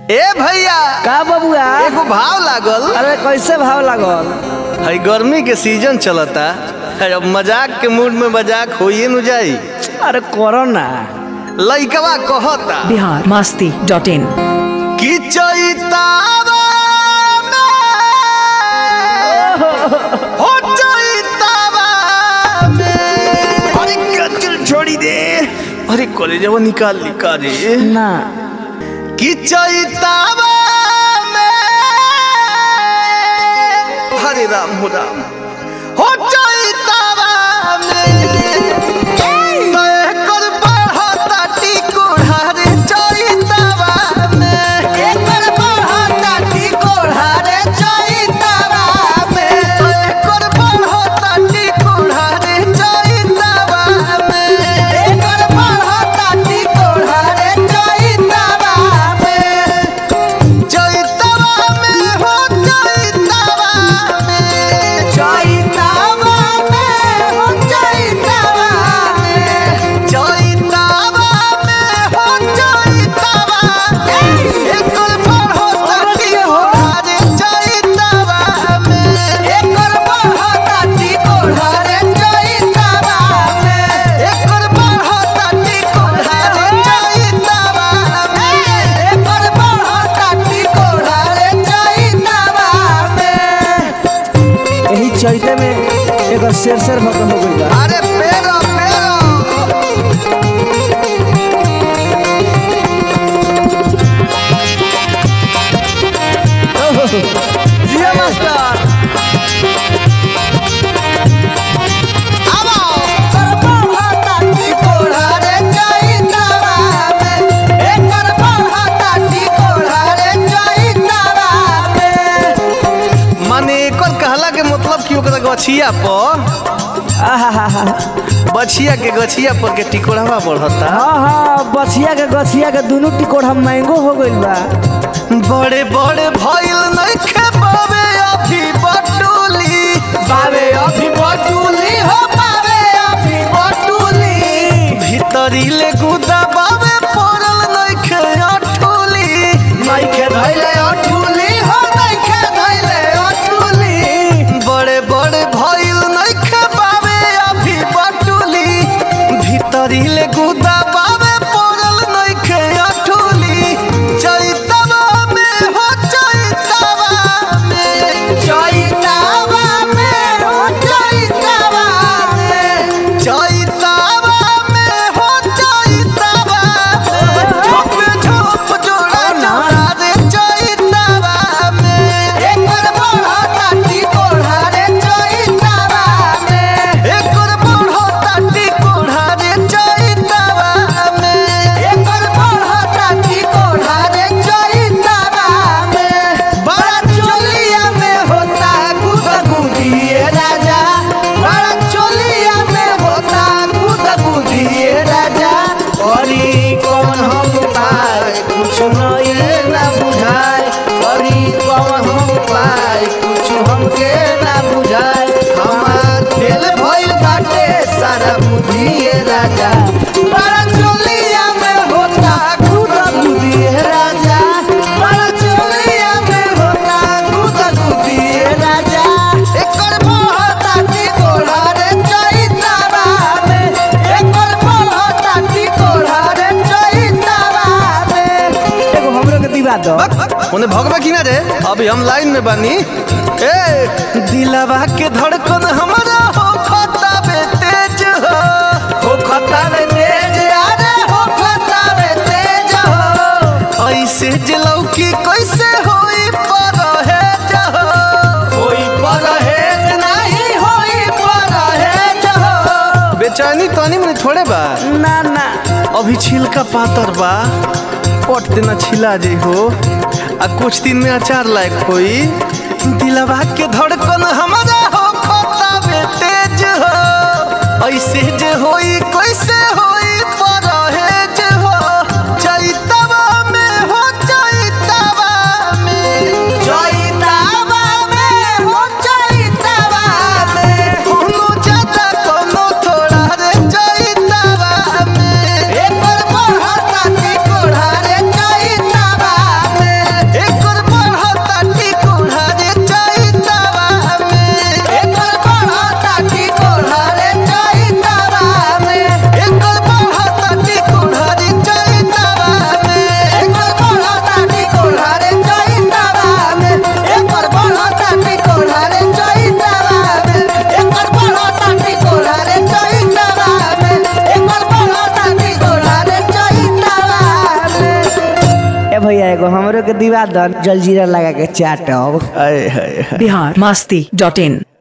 ए भैया का बबुआ एगो भाव लागल अरे कैसे भाव लागल है गर्मी के सीजन चलता है अब मजाक के मूड में मजाक होइए न जाई अरे करो ना लइकवा कहता बिहार मस्ती डॉट इन कि चैतावा में हो चैतावा में अरे क्या चल छोड़ी दे अरे कॉलेजवा निकाल निकाल रे ना कि चैतावा में हरे राम हो राम हो चैतावा में तय कर बढ़ता टिकोढ़ा रे चैतावा में एकर बढ़ता टिकोढ़ा रे चैतावा में तय कर बढ़ता टिकोढ़ा रे चैतावा में एकर बढ़ता टिकोढ़ा रे चैतावा में चैतावा में हो चैतावा में चैतावा में हो चैतावा में चैतावा में हो चैतावा एकर बढ़ता टिकोढ़ा रे चैतावा में एकर बढ़ता टिकोढ़ा रे चैतावा में एकर बढ़ता टिकोढ़ा रे चैतावा में एकर बढ़ता टिकोढ़ा रे चैतावा में यही चैते में एगो शेर शेर खत्म हो गई बा अरे पेरो पेरो जिया मास्टर आवो करबा टिकोढ़ा रे चैतावा में एकर बढ़ता टिकोढ़ा रे चैतावा में माने एकर कहला के मतलब कि ओकरा गछिया पर आहा बछिया के गछिया पर के टिकोढ़वा बढ़ता हाँ हाँ बछिया के गछिया के दोनों टिकोड़ हम मैंगो हो गइल बा बड़े बड़े भइल नइखे बावे अभी बटुली बावे अभी बटुली हो बावे अभी बटुली भीतरी ले गुदा बावे पड़ल नइखे अठुली नइखे धइले अठुली हो नइखे धइले अठुली बड़े बड़े भइल नइखे बावे अभी बटुली भीतरी ले गुदा बावे पड़ल नइखे अठुली चैतवा में हो चैतवा में चैतवा में हो चैतवा में चैतवा में हो चैतवा में झोप झोप जोड़ा जोड़ा रे चैतवा में एकर बढ़ता टिकोढ़ा रे चैतवा में एकर बढ़ता टिकोढ़ा रे चैतवा में एकर बढ़ता टिकोढ़ा रे चैतवा में बड़ा चोलिया में होता गुदगुदिए राजा बड़ा चोलिया में होता गुदगुदिए राजा अरे कौन हम पाए कुछ नहीं ना बुझाए अरे कौन हम पाए कुछ हमके ना बुझाए हमार खेल भइल बाटे सारा बुद्धिए राजा बड़ा चोलिया में होता गुदगुदिए राजा बड़ा चोलिया में होता गुदगुदिए राजा एकर बढ़ता टिकोढ़ा रे चैतावा में एकर बढ़ता टिकोढ़ा रे चैतावा में एगो हमरो के दिवा दो उन्हें भगवा की ना रे अभी हम लाइन में बानी ए दिलवा के धड़कन हमारा हो खता बे तेज हो हो खता बे तेज अरे हो खता बे तेज हो ऐसे जलौकी कैसे होई पर है जहो होई पर है नहीं होई पर है जहो बेचैनी तनी मनी थोड़े बा ना ना अभी छिलका पातर बा पट देना छिला जे हो आ कुछ दिन में अचार लायक होई दिलवा के धड़कन हमारा हो खोता बे तेज हो ऐसे जे होई कैसे होई परहेज हो चैतवा में हो चैतवा में चैतवा में हो चैतवा में कोनो ज्यादा कोनो थोड़ा रे चैतवा में एकर बढ़ता टिकोढ़ा रे चैतवा में भैया एगो हमरो के दिवा दन जलजीरा लगा के चाटब आए हाय हाय बिहार मस्ती डॉट इन